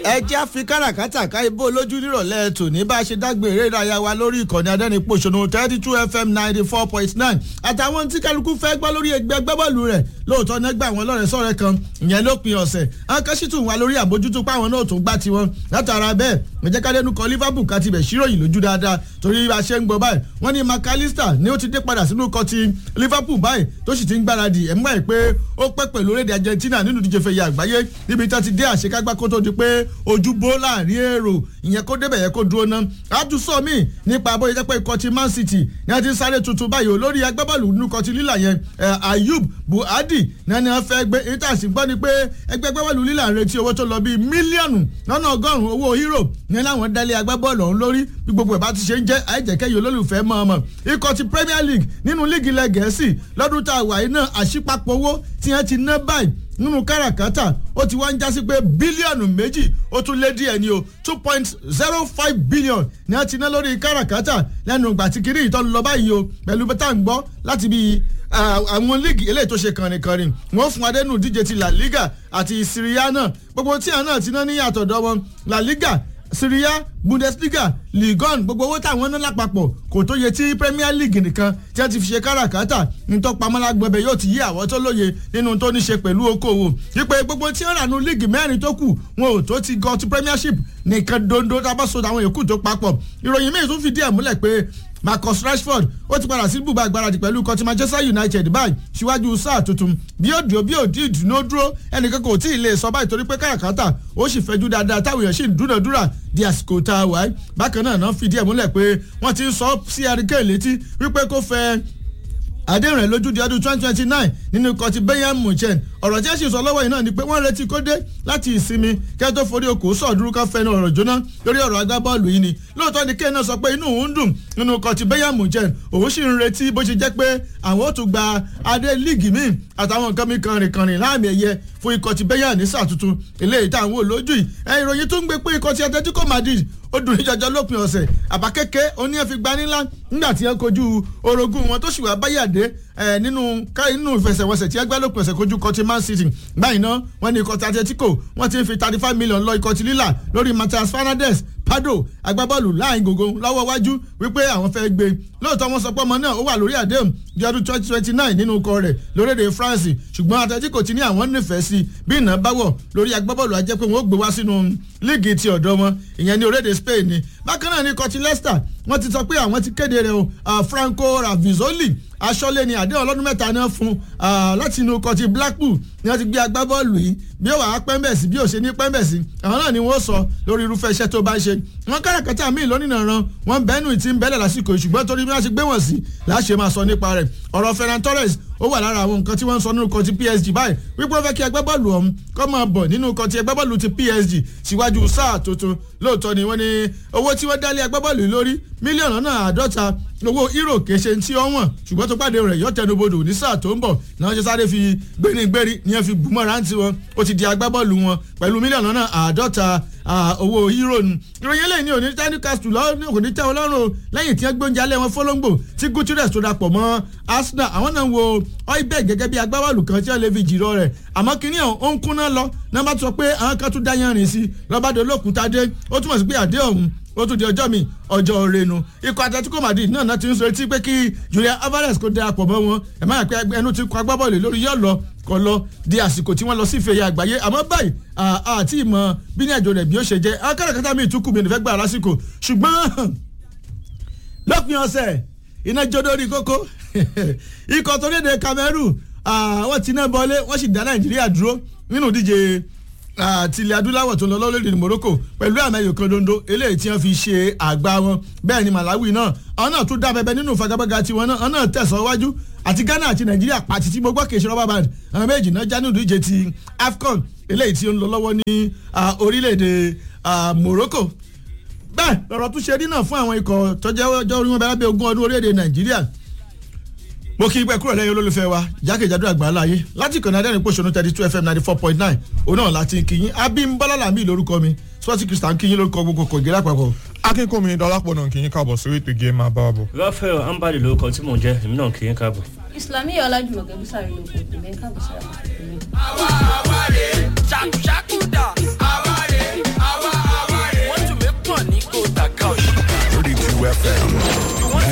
ẹ jẹ́ àfi káràkátà ká ibò lójú nírọ̀lẹ́ tòní bá a ṣe dágbé eré ìdárayá wa lórí ìkànnì adẹ́nipòṣónú thirty two fm ninety four point nine àtàwọn tí kálukú fẹ́ gbọ́ lórí ẹgbẹ́ gbẹ́bọ́ọ̀lù rẹ̀ lóòótọ́ nẹ́gbà àwọn lọ́rẹ̀ sọ̀rẹ́ kan ìyẹn lópin ọ̀sẹ̀ àwọn kan sì tún wà lórí àbójútó páwọn náà tó gbá tiwọn látara bẹ́ẹ̀ ǹjẹ́ kádẹ́nu kọ liverpool ká tibẹ̀ ṣíròyìn lójú dáadáa torí bá a ṣe ń gbọ́ báyìí wọ́n ní mcallister ni ó ti dé padà sínú ikọ̀ ti liverpool báyìí tó sì ti ń gbáradì ẹ̀ mọ́ ẹ̀ pé ó pẹ́ pẹ̀lú orílẹ̀-èdè argentina nínú ìdíje fẹ̀yẹ àgbáyé níbi tó ti dé àṣekágbá kó tó di pé ojú bó láàrin èrò ìyẹn kó débẹ̀ yẹ kó dúró ná àtúnṣọ míì nípa bóyá jẹ́ pé ikọ̀ ti man city ní a ti ń sáré tuntun báyìí olórí agbábọ́ọ̀lù nínú ikọ̀ ti lílà yẹn ayub buhadi ní a fẹ́ gbé intanṣi gbọ́ ni pé ẹgbẹ́ agbábọ́ọ̀lù lílà ń retí owó tó lọ bíi mílíọ̀nù lọ́nà ọgọ́rùn-ún owó euro ní láwọn dálé agbábọ́ọ̀lù ọ̀hún lórí bí gbogbo ẹ̀ bá ti ṣe ń jẹ́ àìjẹ́kẹ́yìn olólùfẹ́ mọ́ ọmọ ikọ̀ ti premier league nínú líìgì ilẹ̀ gẹ̀ẹ́sì lọ́dún tá a wà yìí náà àṣìpapọ̀ owó tí wọ́n ti ná báyìí nínú káràkátà ó ti wá ń jásí pé bílíọ̀nù méjì ó tún lé díẹ̀ ní o two point zero five billion ni wọ́n ti ná lórí káràkátà lẹ́nu ìgbà tí kiri ìtọ́nu lọ báyìí o pẹ̀lú bẹ́tà ń gbọ́ láti bí àwọn líìgì eléyìí tó ṣe kànrìnkànrìn wọ́n fún adẹ́nu díje ti la liga àti syria náà gbogbo tí àwọn náà ti ná ní àtọ̀dọ̀ wọn la liga syria bundesliga ligon gbogbo owó táwọn ná lápapọ̀ kò tó yẹ tí premier league nìkan tí wọ́n ti fi ṣe káràkátà ntọ́pamọ́lágbọ́bẹ̀ yóò ti yí àwọn tó lóye nínú tó ní ṣe pẹ̀lú okòwò wípé gbogbo tí wọ́n rà nù league mẹ́rin tó kù wọn ò tó ti gọ́ ti premiership nìkan dondo tábàṣọ àwọn yòókù tó papọ̀ ìròyìn míì tún fìdí ẹ̀ múlẹ̀ pé marcus rashford ó ti padà sí bùbá àgbáradì pẹ̀lú kọtí manchester united báyìí síwájú sáà tuntun bí ó dúró bí ó dí ìdùnnú dúró ẹnìkan kò tí ì lè sọ báyìí torí pé káràkátà ó sì fẹ́jú dáadáa táwọn èèyàn sì ń dúnàdúrà di àsìkò tá a wáyé bákan náà náà fìdí ẹ̀ múlẹ̀ pé wọ́n ti ń sọ sí àríkè létí wípé kó fẹ́ àdéhùn rẹ̀ lójú di ọdún twenty twenty nine nínú ikọ̀ ti bayern munchen ọ̀rọ̀ tí ẹ sì sọ lọ́wọ́ yìí náà ni pé wọ́n retí kó dé láti ìsinmi kẹ́ tó forí okòó sọ̀dúró kan fẹ́nu ọ̀rọ̀ jóná lórí ọ̀rọ̀ agbábọ́ọ̀lù yìí ni lóòótọ́ ni kéèyàn náà sọ pé inú òun dùn nínú ikọ̀ ti bayern munchen òun sì ń retí bó ṣe jẹ́ pé àwọn ó tún gba adé líìgì míì àtàwọn nǹkan mi kànrìn kànrìn láàmì ẹ̀yẹ fún ikọ̀ ti bayern ní sáà tuntun eléyìí táwọn olójú yìí ẹ̀ ìròyìn tó ń gbé pé ikọ̀ ti atletico madrid ó dùn níjọjọ lópin ọ̀sẹ̀ àbá kéke oníyẹn fi gba nílá nígbà tí wọ́n kojú orogún wọn tó sì wá báyàdé nínú nínú ìfẹsẹ̀wọnsẹ̀ tí wọ́n gbá lópin ọ̀sẹ̀ kojú kọtí man city báyìí náà wọ́n ní ikọ̀ tí atletico wọ́n ti ń fi thirty five million lọ ikọ̀ tí lílà lórí matthias fernandez pado agbábọ́ọ̀lù láàrin gògó lọ́wọ́ wájú wípé àwọn fẹ́ gbé lóòótọ́ wọn sọ pé ọmọ náà ó wà lórí àdéhùn di ọdún twenty twenty nine nínú ikọ̀ rẹ̀ lórílẹ̀‐èdè france ṣùgbọ́n atletico ti ní àwọn nífẹ̀ẹ́ sí bí iná bá wọ̀ lórí agbábọ́ọ̀lù ajẹ́ pé wọ́n ó gbé wá sínú líìgì ti ọ̀dọ́ wọn ìyẹn ní orílẹ̀‐èdè spain ni bákan náà ní ikọ̀ ti leicester wọ́n ti sọ pé àwọn ti kéde rẹ̀ o franco ravizoli aṣọ́lé ni àdéhùn ọlọ́dún mẹ́ta náà fún láti inú ikọ̀ ti blackpool ni wọ́n ti gbé agbábọ́ọ̀lù yìí bí ó wà á pẹ́ńbẹ̀sì bí ó ṣe ní pẹ́ńbẹ̀sì àwọn náà ni wọ́n sọ lórí irúfẹ́ iṣẹ́ tó bá ń ṣe wọ́n káràkátà míì lónìí ran wọ́n bẹ́ẹ̀nù ìtì ń bẹ́lẹ̀ lásìkò ṣùgbọ́n torí bí wọ́n ṣe gbé wọ̀n sí láṣẹ máa sọ nípa rẹ̀ ọ̀rọ̀ ferran torres ó wà lára àwọn nǹkan tí wọ́n ń sọ nínú kan ti psg báyìí wípé wọ́n fẹ́ kí agbábọ́ọ̀lù ọ̀hún kọ́ máa bọ̀ nínú kan ti agbábọ́ọ̀lù ti psg síwájú sáà tuntun lóòótọ́ ni wọ́n ní owó tí wọ́n dálé agbábọ́ọ̀lù lórí mílíọ̀nù náà àádọ́ta owó euro kéṣe tí ó wọ̀n ṣùgbọ́n tó pàdé rẹ̀ yọ tẹnubodò ní sáà tó ń bọ̀ náà ṣe sáré fi gbéringbéri ní ẹ fi bùmọ̀ rántí wọn ó ti di agbábọ́ọ̀lù wọn pẹ̀lú mílíọ̀nù náà àádọ́ta owó euro nu ìròyìn eléyìí ní òní tẹ́ni castle lọ́wọ́ kò ní tẹ́ wọn lọ́rùn lẹ́yìn tí wọ́n gbóúnjẹ alẹ́ wọn fọlọ́ngbò tí gutierrez tó dapọ̀ mọ́ arsenal àwọn náà wo oibeg gẹ́gẹ́ bí agbábọ́ọ̀lù kan tí wọ́n lè fi jìrọ̀ rẹ̀ àmọ́ kínní ó ń kúnná lọ náà bá sọ pé àwọn kan tún dá yanrìn sí lọ́bàdé olókùúta dé ó túmọ̀ sí pé àdé ọ̀hún ó tún di ọjọ́ mi ọjọ́ renu ikọ̀ atletico madrid náà náà ti ń sọ etí pé kí julian alvarez kó darapọ̀ mọ́ wọn ẹ̀ máa pẹ́ ẹnu ti kọ agbábọ́ọ̀lù lórí yóò lọ kọ lọ di àsìkò tí wọ́n lọ sí ìfẹ̀yẹ àgbáyé àmọ́ báyìí àti ìmọ̀ bí ní àjò rẹ̀ bí ó ṣe jẹ́ akáràkátà mi tún kù mí nífẹ̀ẹ́ gbà lásìkò ṣùgbọ́n lópin ọ̀sẹ̀ iná jó lórí kókó ikọ̀ tó léde cameroon wọ́n ti ná bọ́lé wọ́n sì dá nàìjíríà dúró nínú ìdíje àti ilẹ̀ adúláwọ̀ tó ń lọ lọ́lẹ́dẹ̀ morocco pẹ̀lú àmì ẹ̀yọ̀ kan dondo eléyìí tí wọ́n fi ṣe àgbà wọn bẹ́ẹ̀ ni malawi náà àwọn náà tún dá bẹbẹ nínú ìfagagbága tiwọn náà àwọn náà tẹ̀síwájú àti ghana àti nàìjíríà pàtì tí gbogbo kèsì rọ́bà band àwọn méjì náà já nínú ìdíje ti afcon eléyìí tí ó ń lọ lọ́wọ́ ní orílẹ̀-èdè morocco bẹ́ẹ̀ lọ́rọ̀ tún ṣe rí náà fún àwọn ikọ̀ tọ́jọ́ ọjọ́ orí wọn bẹ́ẹ̀ lábẹ́ ogún ọdún orílẹ̀-èdè nàìjíríà mo kí pẹ́ kúrò lẹ́yìn olólùfẹ́ wa jákèjádò àgbáńlá ayé láti ìkànnì adẹ́rìn pòṣónú thirty two fm ninety four point nine òun náà láti kíyìn abímbọ́lá làmì lórúkọ mi sporting christian kíyìn lórúkọ gbogbo kò gẹ́rẹ́ àpapọ̀. akínkùnmi dọlápọ̀ náà kì í káàbọ̀ sórí ètò ìgé máa bá wa bọ̀. rafael ambali lórúkọ tí mò ń jẹ èmi náà kì í káàbọ̀. islami ọlájúmọ̀kẹ́ bísàrí ló kò tẹ̀lé káàbọ̀ sára. àwa àwa rè ṣàkúṣàkú dà àwa rè àwa FM.